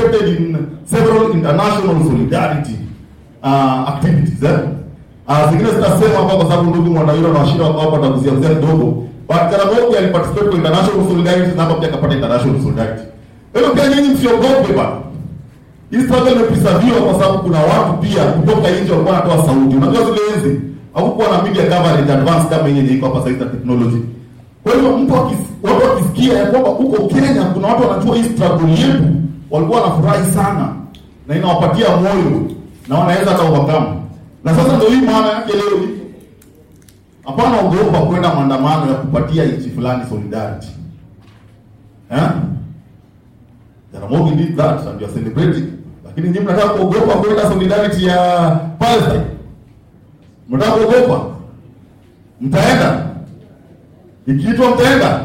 participated in several international solidarity uh, activities eh? Uh, zingine zitasema hapa kwa sababu ndugu Mwanairo na washirika wako hapa wataguzia mzee kidogo. But Jaramogi aliparticipate kwa international solidarity na hapa pia akapata international solidarity. Kwa hiyo pia nyinyi msiogope bana. Hii struggle imepreserviwa kwa sababu kuna watu pia kutoka nje walikuwa wanatoa sauti. Unajua zile enzi hakukuwa na media coverage advance kama yenye iko hapa sasa hivi technology. Kwa hiyo mtu akis- watu wakisikia ya kwamba huko Kenya kuna watu wanajua hii struggle yetu, walikuwa wanafurahi sana na inawapatia moyo na wanaweza hata overcome. Na sasa ndio hii maana yake leo hii. Hapana ogopa kwenda maandamano ya kupatia nchi fulani solidarity. Eh? Jaramogi did that and you are celebrating. Lakini nyinyi mnataka kuogopa kwenda solidarity ya Palestine. Mnataka kuogopa? Mtaenda? Ikiitwa mtaenda?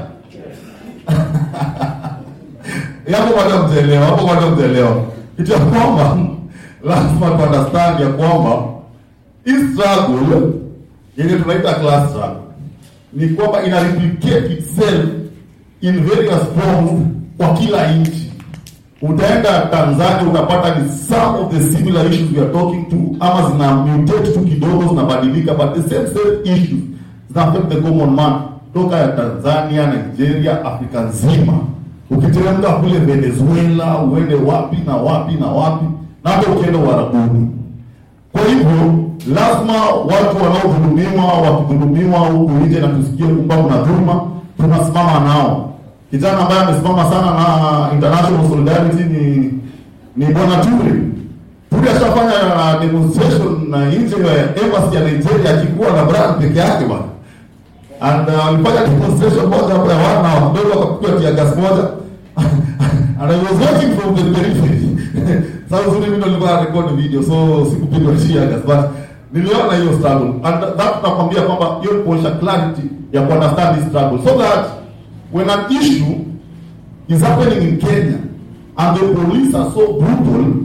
Yapo bado mtaelewa, hapo bado mtaelewa. Kitu ya kwamba lazima tu understand ya kwamba hii struggle yenye tunaita class struggle ni kwamba ina replicate itself in various forms kwa kila nchi. Utaenda Tanzania utapata ni some of the similar issues we are talking to, ama zina mutate tu kidogo, zinabadilika, but the same same issues zina affect the common man toka ya Tanzania, Nigeria, Afrika nzima. Ukiteremka kule Venezuela, uende wapi na wapi na wapi, na hata ukienda Uarabuni. Kwa hivyo lazima watu wanaodhulumiwa wakidhulumiwa huku nje na tusikie kwamba kuna dhuluma, tunasimama nao. Kijana ambaye amesimama sana na international solidarity ni ni bwana Ture. Ture ashafanya uh, demonstration na nje ya embassy ya Nigeria akikuwa na brand peke yake bwana. And uh, alifanya demonstration moja hapo ya wana wadogo wakapiga tia gas moja. And I was watching from the periphery. Sasa uzuri mimi ndo nilikuwa na record video so sikupigwa tia gas but niliona hiyo struggle and that nakwambia kwamba hiyo ni kuonyesha clarity ya ku understand this struggle so that when an issue is happening in Kenya and the police are so brutal